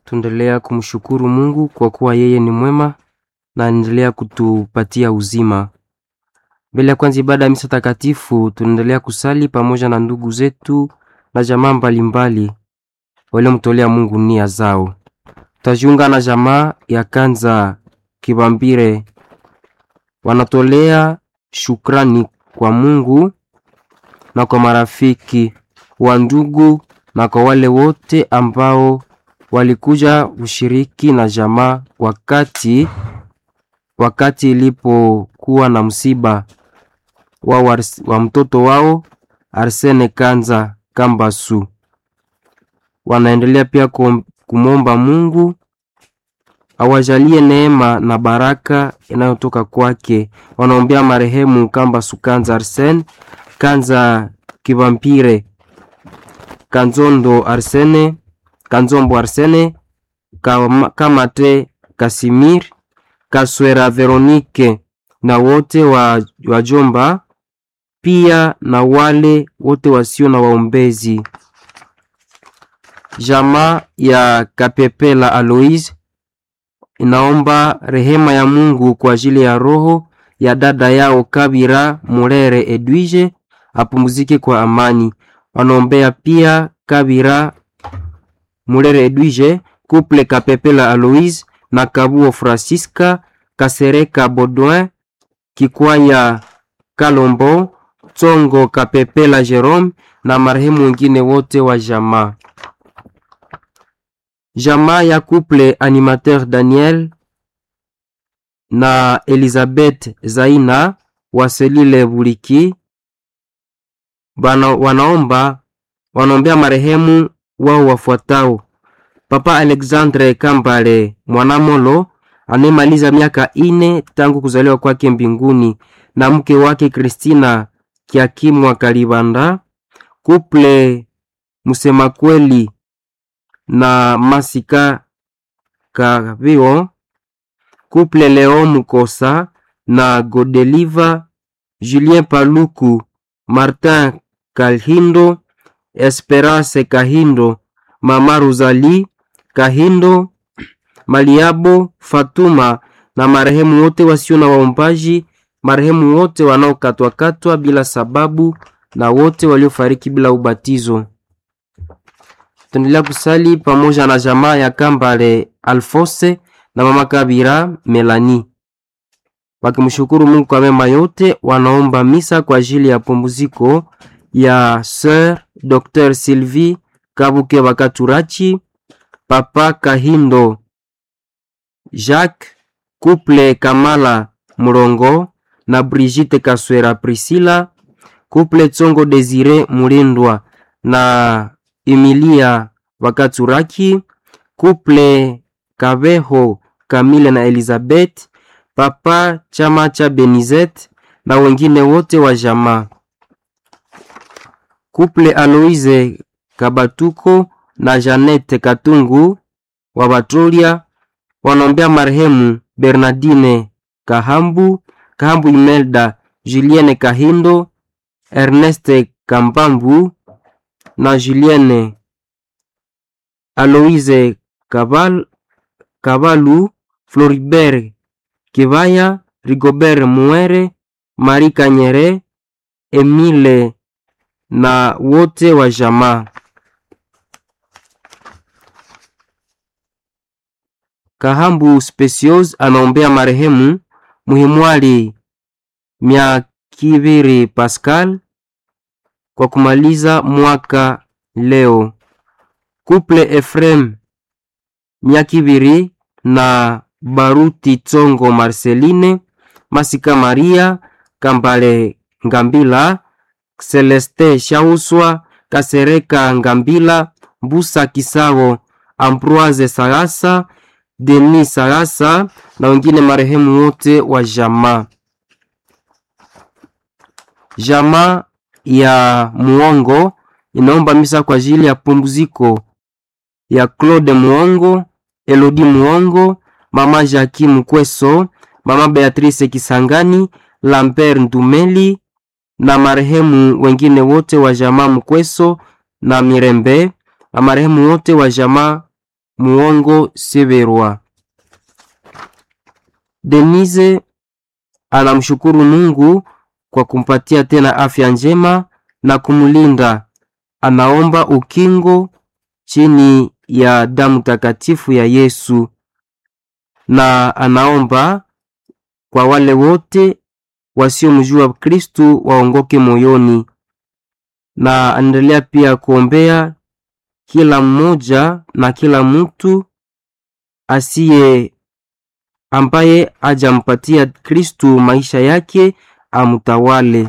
tuendelea kumshukuru Mungu kwa kuwa yeye ni mwema na anaendelea kutupatia uzima. Mbele ya kwanza ibada ya misa takatifu, tunaendelea kusali pamoja na ndugu zetu na jamaa mbalimbali waliomtolea Mungu nia zao. Tutajiunga na jamaa ya Kanza Kibambire, wanatolea shukrani kwa Mungu na kwa marafiki wa ndugu na kwa wale wote ambao walikuja ushiriki na jamaa wakati wakati ilipokuwa na msiba wa, wa, wa mtoto wao Arsene Kanza Kambasu. Wanaendelea pia kumwomba Mungu awajalie neema na baraka inayotoka kwake. Wanaombea marehemu Kambasu Kanza Arsene Kanza Kivampire Kanzondo Arsene Kanzombo Arsene Kamate Kasimir Kaswera Veronike na wote wa wajomba pia na wale wote wasio na waombezi. Jamaa ya Kapepela Aloise inaomba rehema ya Mungu kwa ajili ya roho ya dada yao Kabira Murere Edwige apumzike kwa amani. Wanaombea pia Kabira Murere Edwige, Couple Kapepela Aloise na Kabuo Francisca Kasereka Baudouin Kikwaya Kalombo Tsongo Kapepela Jerome na marehemu wengine wote wa jamaa. Jamaa ya couple animateur Daniel na Elizabeth Zaina wa Selile Buliki bana, wanaomba wanaombea marehemu wao wafuatao: Papa Alexandre Kambale Mwanamolo anayemaliza miaka ine tangu kuzaliwa kwake mbinguni na mke wake Kristina Kiakimwa Kalibanda, kuple Musema Kweli na Masika Kavio, kuple Leo Mukosa na Godeliva, Julien Paluku, Martin Kalhindo, Esperance Kahindo, Mama Rosalie Kahindo, Maliabo Fatuma na marehemu wote wasio na waombaji, marehemu wote wanaokatwakatwa bila sababu na wote waliofariki bila ubatizo. Tuendelea kusali pamoja na jamaa ya Kambale Alfose na mama Kabira Melani, wakimshukuru Mungu kwa mema yote. Wanaomba misa kwa ajili ya pumziko ya Sir Dr. Sylvie Kabuke Bakaturachi, Papa Kahindo Jacques, Couple Kamala Murongo na Brigitte Kaswera Priscilla, Couple Tsongo Desire Mulindwa na Emilia Wakaturaki, Couple Kabeho Kamile na Elizabeth, Papa chama cha Benizet na wengine wote wa jamaa. Couple Aloise Kabatuko na Janete Katungu wa Batolia wanaombea marehemu Bernardine Kahambu, Kahambu Imelda, Julienne Kahindo, Erneste Kambambu na Julienne Aloise Kabal, Kabalu, Floribert Kivaya, Rigobert Muere, Marie Kanyere, Emile na wote wa jamaa. Kahambu Specios anaombea marehemu Muhimwali Myakiviri Pascal kwa kumaliza mwaka leo. Couple Efrem Myakiviri na Baruti Tsongo Marceline Masika Maria Kambale Ngambila Celeste Shauswa Kasereka Ngambila Mbusa Kisago Ambroise Sagasa Denis Sagasa na wengine marehemu wote wa jamaa. Jamaa ya Muongo inaomba misa kwa ajili ya pumziko ya Claude Muongo, Elodie Muongo, mama Jackie Mkweso, mama Beatrice Kisangani, Lambert Ndumeli na marehemu wengine wote wa jamaa Mkweso na Mirembe na marehemu wote wa jamaa Muongo Severwa. Denise anamshukuru Mungu kwa kumpatia tena afya njema na kumlinda. Anaomba ukingo chini ya damu takatifu ya Yesu na anaomba kwa wale wote wasiomjua Kristu waongoke moyoni, na anaendelea pia kuombea kila mmoja na kila mtu asiye ambaye ajampatia Kristu maisha yake amtawale.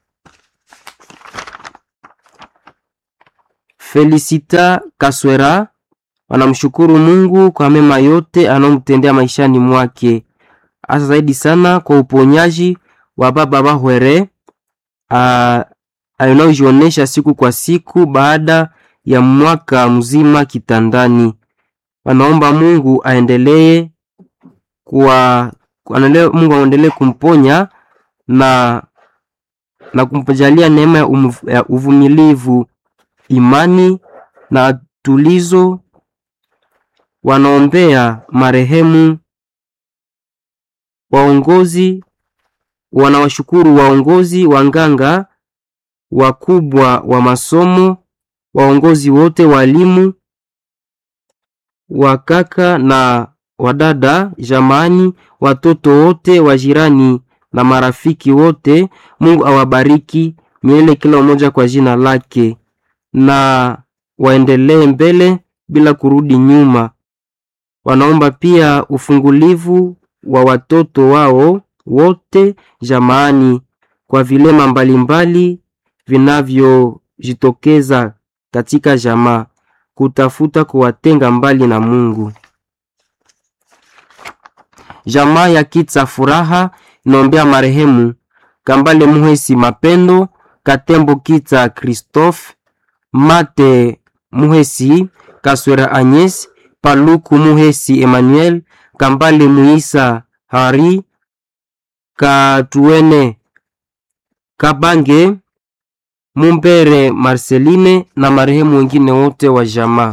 Felicita Kaswera wanamshukuru Mungu kwa mema yote anaomtendea maishani mwake, hasa zaidi sana kwa uponyaji wa baba Bahwere anayojionyesha siku kwa siku baada ya mwaka mzima kitandani. Wanaomba Mungu aendelee kwa Mungu aendelee kumponya na na kumpajalia neema ya uvumilivu, imani na tulizo. Wanaombea marehemu waongozi, wanawashukuru waongozi, wanganga, wakubwa wa masomo, waongozi wote, walimu, wakaka na wadada, jamani, watoto wote, wajirani na marafiki wote. Mungu awabariki milele kila mmoja kwa jina lake, na waendelee mbele bila kurudi nyuma. Wanaomba pia ufungulivu wa watoto wao wote jamaani, kwa vilema mbalimbali vinavyojitokeza katika jamaa, kutafuta kuwatenga mbali na Mungu. Jamaa ya Kitsa Furaha inaombea marehemu Kambale Muhesi Mapendo, Katembo Kitsa Christophe, Mate Muhesi, Kaswera Agnes, Paluku Muhesi Emmanuel, Kambale Muisa Hari, Katuene Kabange, Mumbere Marceline na marehemu wengine wote wa jamaa.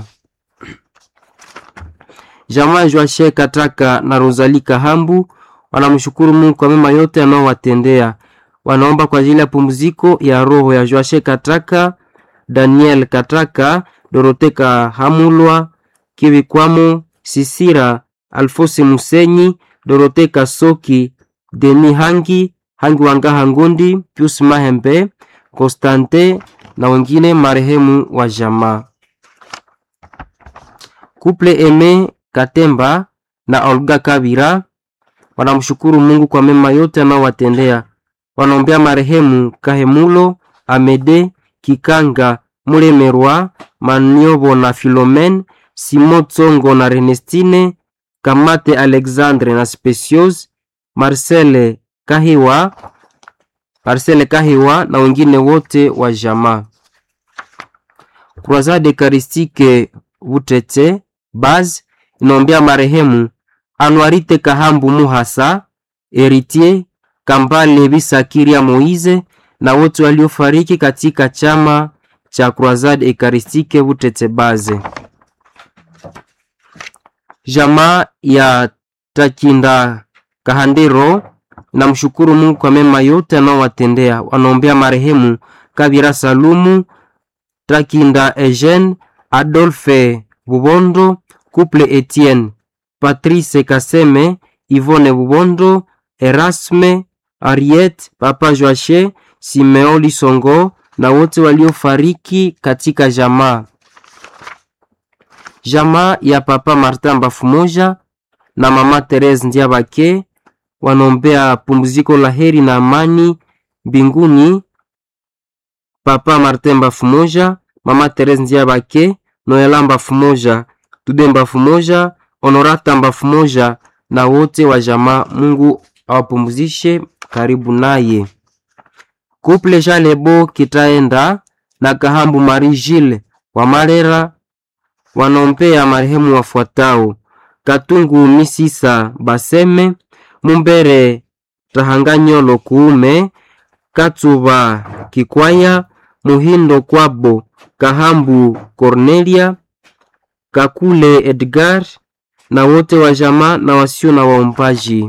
Jamaa Joashe Kataka na Rosalie Kahambu wanamshukuru Mungu kwa mema yote anaowatendea. Wanaomba kwa ajili ya pumziko ya roho ya Joashe Kataka, Daniel Kataka, Dorote Kahamulwa, Kivikwamo, Sisira, Alfose Musenyi, Dorote Kasoki, Deni Hangi, Hangi Wangaha Ngondi, Pius Mahembe, Konstante na wengine marehemu wa jamaa. Kuple Eme Katemba na Olga Kabira wanamshukuru Mungu kwa mema yote anaowatendea. Wanaombea marehemu Kahemulo Amede Kikanga Mulemerwa Maniobo na Filomen Simo Tsongo na Renestine Kamate Alexandre na Specios Marcele Kahiwa Marcele Kahiwa na wengine wote wa jamaa. Croisade Eucharistique Butete Baz inaombea marehemu Anwarite Kahambu Muhasa Eritier Kambale Bisakiria Moize na wote waliofariki katika chama cha Croisade Eucharistique Butete Baze. Jamaa ya Takinda Kahandero namshukuru Mungu kwa mema yote anaowatendea. Wanaombea marehemu Kabira Salumu, Takinda Eugene, Adolphe Bubondo, Couple Etienne, Patrice Kaseme, Yvonne Bubondo, Erasme, Ariette, Papa Joache, Simeo Lisongo na wote waliofariki katika jamaa. Jamaa ya Papa Martin Bafumoja na Mama Therese Ndiabake wanaombea pumziko la heri na amani mbinguni. Papa Martin Bafumoja, Mama Therese Ndiabake, Noela Bafumoja, Tude Bafumoja, Honorata Bafumoja na wote wa jamaa. Mungu awapumzishe karibu naye. Couple Jalebo Kitaenda na Kahambu Marie Gilles wa Marera wanaombea marehemu wafuatao: Katungu Misisa Baseme, Mumbere Tahanganyolo Kuume, Katsuba Kikwaya, Muhindo Kwabo, Kahambu Cornelia, Kakule Edgar na wote wa jamaa na wasio na waombaji.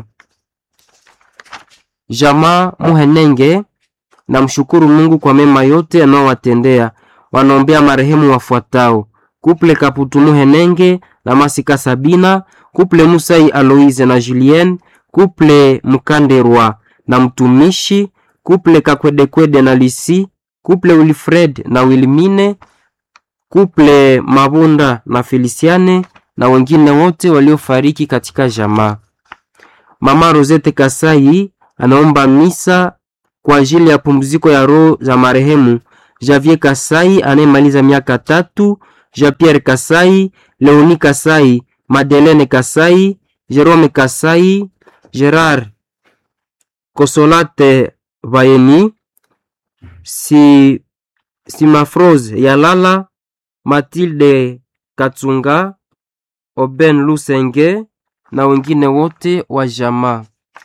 Jamaa Muhenenge na mshukuru Mungu kwa mema yote anaowatendea. Wanaombea marehemu wafuatao: Kuple Kaputu Muhenenge na Masika Sabina, Kuple Musai Aloise na Julien, Kuple Mukanderwa na mtumishi, Kuple Kakwedekwede na Lisi, Kuple Wilfred na Wilmine, Kuple Mabunda na Feliciane na wengine wote waliofariki katika jamaa. Mama Rosette Kasai anaomba misa kwa ajili ya pumziko ya roho za marehemu Javier Kasai anayemaliza miaka tatu, Jean Pierre Kasai, Leoni Kasai, Madeleine Kasai, Jerome Kasai, Gerard Kosolate Vayeni, si Simafrose Yalala, Matilde Katsunga, Oben Lusenge na wengine wote wa jamaa.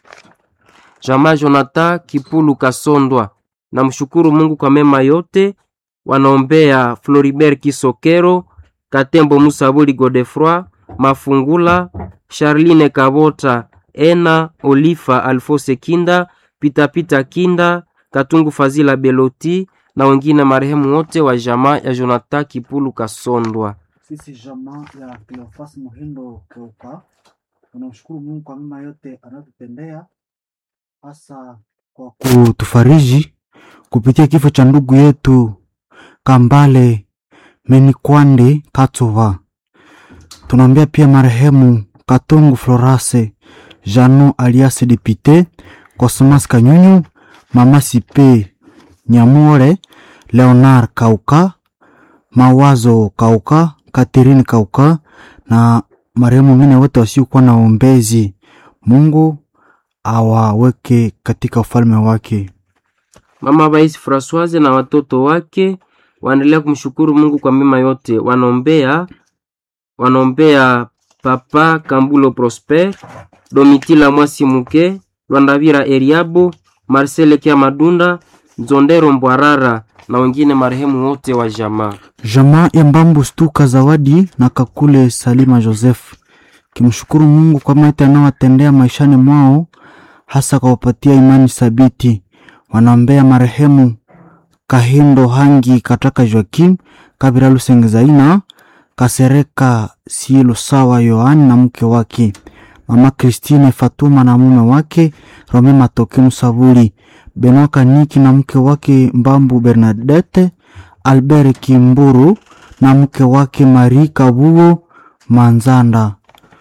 Jamaa Jonathan Kipulu Kasondwa na mshukuru Mungu kwa mema yote. Wanaombea Floribert Kisokero, Katembo Musabuli Godefroy, Mafungula, Charline Kabota, Ena Olifa, Alfose Kinda, Pitapita Kinda, Katungu Fazila Beloti na wengine marehemu wote wa jamaa ya Jonathan Kipulu Kasondwa. Sisi jamaa ya Cleophas Muhindo Keuka tunamshukuru Mungu kwa mema yote anayotutendea, hasa kwa kutufariji kupitia kifo cha ndugu yetu Kambale Menikwande Katova. Tunaombea pia marehemu Katungu Florase Jano alias Depute Cosmas Kanyunyu, Mama Sipe Nyamure, Leonard Kauka, Mawazo Kauka, Catherine Kauka na marehemu wengine wote wasiokuwa na ombezi. Mungu awaweke katika ufalme wake. Mama Baisi Francoise na watoto wake waendelea kumshukuru Mungu kwa mema yote. Wanaombea wanaombea Papa Kambulo Prosper, Domitila Mwasi Muke, Lwandavira Eriabo, Marcel Kia Madunda, Nzondero Mbwarara na wengine marehemu wote wa jamaa. Jamaa ya Mbambu Stuka Zawadi na Kakule Salima Joseph kimshukuru Mungu kwa mema anayowatendea maishani mwao, hasa kwa kupatia imani thabiti. Wanaombea marehemu Kahindo Hangi Kataka Joakim Kabira Lusengezaina Kasereka Sielo Sawa Yohani na mke wake Mama Christine Fatuma na mume wake Rome Matoke Musaburi Benoit Kaniki na mke wake Mbambu Bernadette Albert Kimburu na mke wake Marie Kabugo Manzanda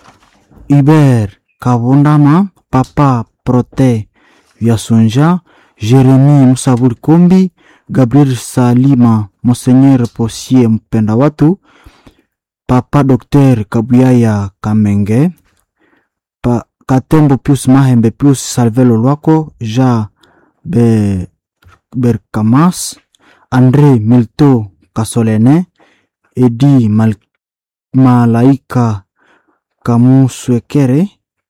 Iber Kabundama Papa Prote Vyasonja Jeremi Musaburi Kombi Gabriel Salima Monseigneur Posier Mpenda Watu Papa Dr Kabuyaya Kamenge pa, Katembo Pius Mahembe Pius Salvelo Lwako Ja Be, Berkamas Andre Milto Kasolene Edi Mal, Malaika Kamuswekere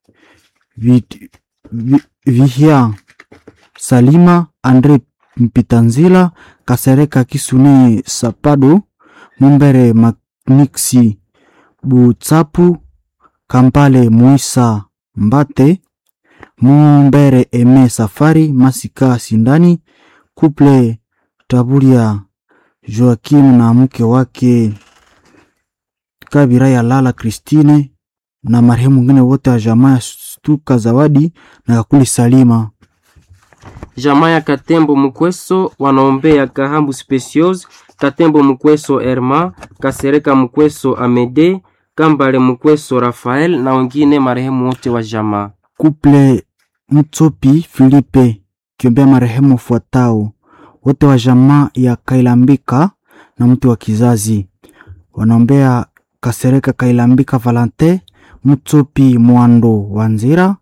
Vid- Vi- Vihia Salima Andre Mpitanzila Kasereka Kisune Sapado Mumbere Makniksi Butsapu Kampale Muisa Mbate Mumbere Eme Safari Masika Sindani Kuple Taburia Joakim na mke wake Kabira ya Lala Kristine na marehemu mwingine wote wa jamaa ya Stuka Zawadi na Kakuli Salima. Jamaa ya Katembo Mukweso wanaombea Kahambu Specios, Katembo Mukweso Erma, Kasereka Mukweso Amede, Kambale Mukweso Rafael na wengine marehemu wote wa jamaa. Kuple Mtsopi Filipe kiombea marehemu fuatao wote wa jamaa ya Kailambika na mtu wa kizazi wanaombea Kasereka Kailambika Valante Mtsopi Mwando Wanzira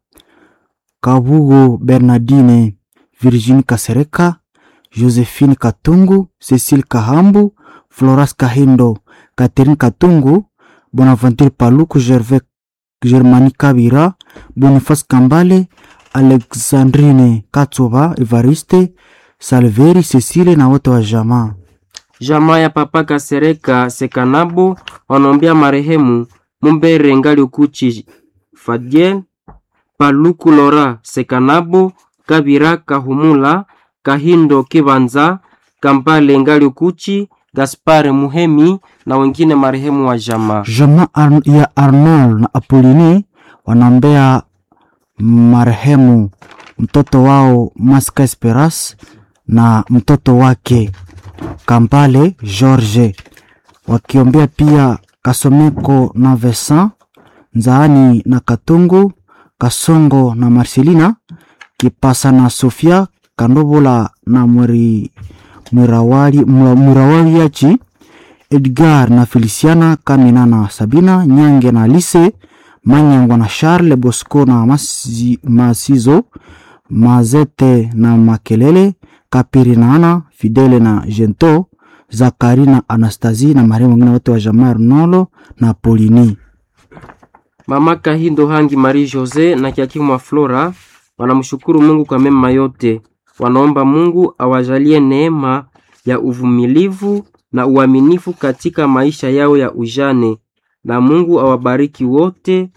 Kabugo Bernardine Virginie Kasereka Josephine Katungu Cecile Kahambu Floras Kahindo Catherine Katungu Bonaventure Paluku Gervais Germani Kabira Boniface Kambale Alexandrine Katsoba Evariste Salveri Cecile na wote wa jamaa. Jamaa ya Papa Kasereka Sekanabo wanaombea marehemu Mumbere Ngali Ukuchi Fadiel Paluku Lora Sekanabo Kabira Kahumula Kahindo Kibanza Kampale Ngali Ukuchi Gaspar Muhemi na wengine marehemu wa jamaa. Jamaa Ar ya Arnold na Apolini wanaombea marehemu mtoto wao Maska Esperas na mtoto wake Kampale George, wakiombea pia Kasomeko na Vesan Nzaani na Katungu Kasongo na Marcelina Kipasa na Sofia Kandobola na Mwiri Mwirawali Mwirawaliachi Edgar na Feliciana Kamina na Sabina Nyange na Alice Manyangwa na Charles Bosco na Masi, Masizo Mazete na Makelele Kapiri na Ana Fidele na Jento Zakari na Anastasie na marehemu wengine wote wa jamaa Arnolo na Polini. Mama Kahindo Hangi Marie Jose na Kiakimwa Flora wanamshukuru Mungu kwa mema yote. Wanaomba Mungu awajalie neema ya uvumilivu na uaminifu katika maisha yao ya ujane, na Mungu awabariki wote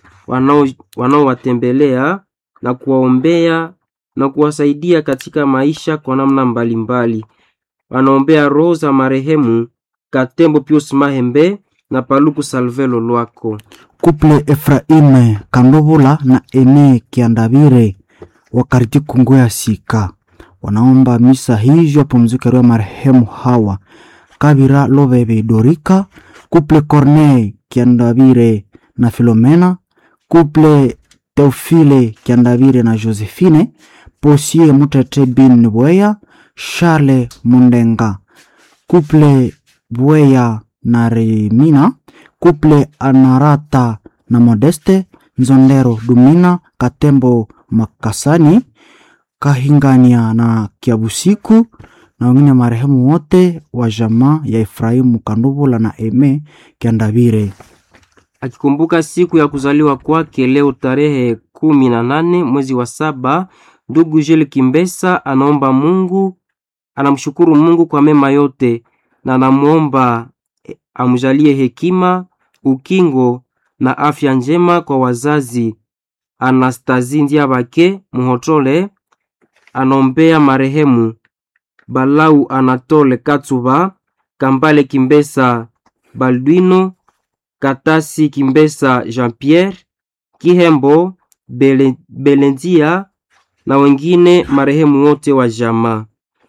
wanaowatembelea na kuwaombea na kuwasaidia katika maisha kwa namna mbalimbali. Wanaombea roho za marehemu Katembo Pius Mahembe na Paluku Salvelo Lwako. Kuple Efraime Kandovula na Ene Kiandavire wakariti Kongo ya Sika wanaomba misa hiyo apumzike roho ya marehemu hawa Kabira Lobebe Dorika, Kuple Corneille Kiandavire na Filomena, Kuple Teofile Kiandavire na Josephine, Posie Mutete Bin Bweya, Charles Mundenga, Kuple Bweya na Remina, Kuple Anarata na Modeste Nzondero Dumina, Katembo Makasani, Kahingania na Kiabusiku na wengine marehemu wote wa jamaa ya Efraimu Kanduvula na Eme Kiandavire. Akikumbuka siku ya kuzaliwa kwake leo tarehe kumi na nane mwezi wa saba, ndugu Jele Kimbesa anaomba Mungu, anamshukuru Mungu kwa mema yote na anamwomba amjalie hekima, ukingo na afya njema kwa wazazi. Anastazi Ndiabake Muhotole anaombea marehemu Balau Anatole Katsuba, Kambale Kimbesa Balduino, Katasi Kimbesa Jean-Pierre, Kihembo Bele, Belendia na wengine marehemu wote wa jamaa.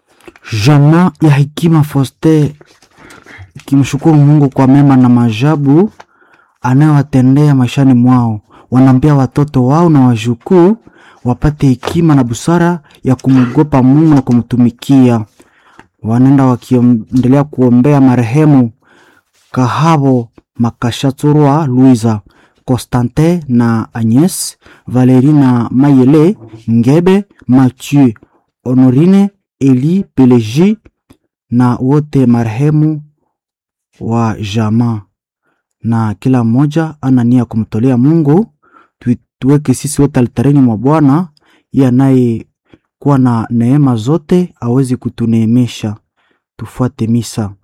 Jamaa ya Hekima Foste ikimshukuru Mungu kwa mema na majabu anayowatendea maishani mwao. Wanaambia watoto wao na wajukuu wapate hekima na busara ya kumwogopa Mungu na kumtumikia. Wanaenda wakiendelea kuombea marehemu Kahabo Makashaturwa Luiza, Constantin na Agnes, Valerie na Mayele, Ngebe, Mathieu, Honorine, Eli, Peleji na wote marehemu wa jamaa, na kila mmoja ana nia kumtolea Mungu. Tuweke sisi wote altareni mwa Bwana, yeye anayekuwa na neema zote awezi kutuneemesha. Tufuate misa.